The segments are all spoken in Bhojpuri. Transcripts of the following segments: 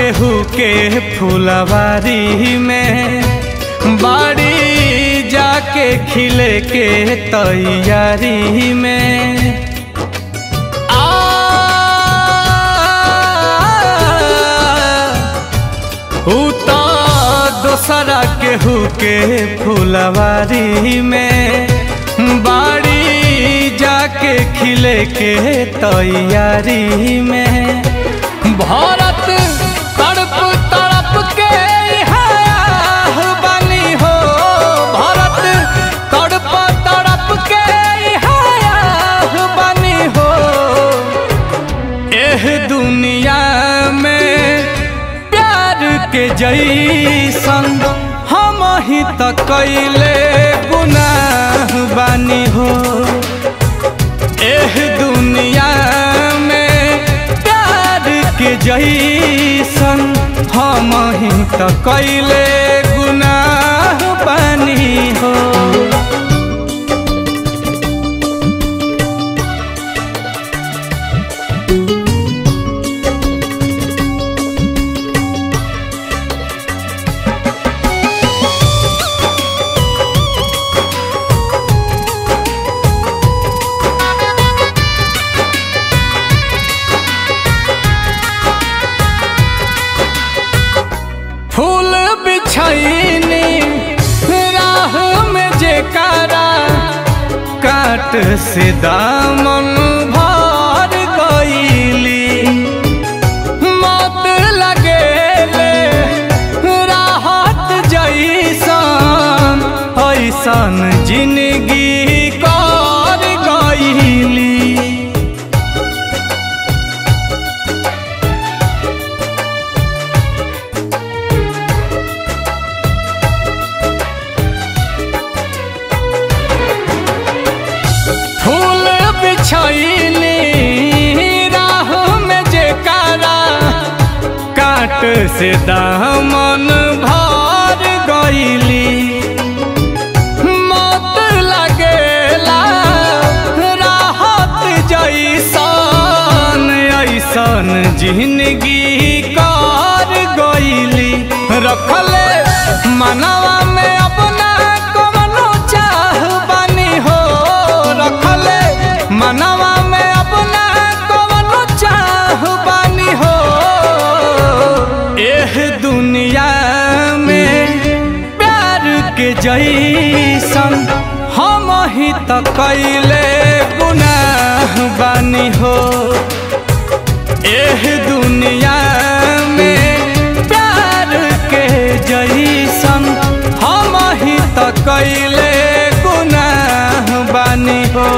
केहू के फुलवारी में बाड़ी जाके खिले के तैयारी में आ ऊ तो दोसरा केहू के फुलवारी में बाड़ी जाके खिले के तैयारी में भारत तड़प तड़प के इहाँ बनी हो भारत तड़प तड़प के इहाँ बनी हो एह दुनिया में प्यार के जैसन हम ही त कैले गुनाह बानी हो एह दुनिया में प्यार के जैसन हम ही त कैले गुनाह बानी हो फूल बिछैनी राह में जेकारा काट से दामन भर गईली मत लगेले राहत जैसन ऐसन जिंदगी कर गईली फूल बिछैली राह में जेकारा काट से दामन भर गईली मत लगेला राहत जैसन ऐसन जिंदगी कर गईली रखले मनवा में अपना कमनो चाह बनी हो रखले मनवा में अपना कमनो चाह बनी हो एह दुनिया में प्यार के जैसन हम ही त कैले गुनाह बानी हो एह दुनिया में प्यार के जैसन हम ही त कैले गुनाह बानी हो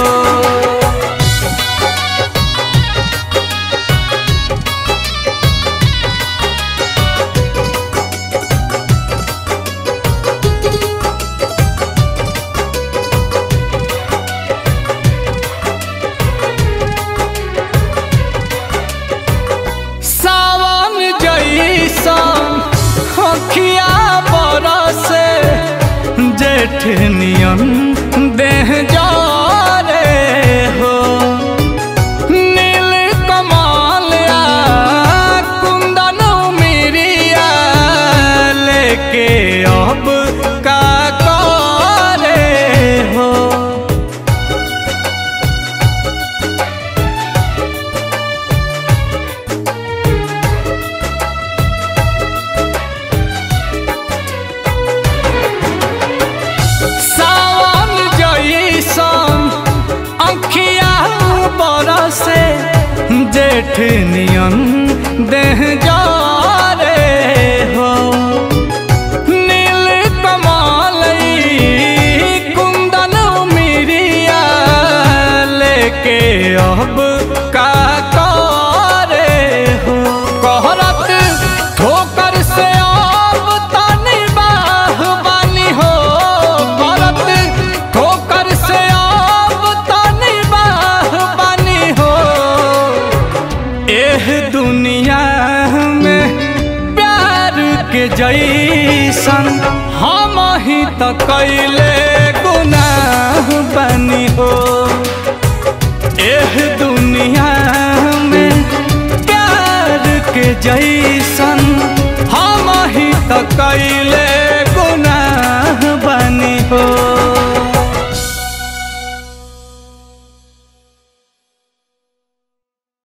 सावन जैसन अखिया बरसे जेठ नियन देह जारे हो नील कमाल आ कुंदन मिरिया लेके अब का करे हो सावन जैसन अखिया बरसे जेठ नियन देह जारे हो नील कमल ई कुंदन मिरिया लेके अब का करे हो कहरत ठोकर से अब तनी बाह बानी हो करत ठोकर से अब तनी बाह बानी हो एह दुनिया में प्यार के जैसन हम ही त कैले गुनाह बनी हो एह दुनिया में प्यार के जैसन त कैले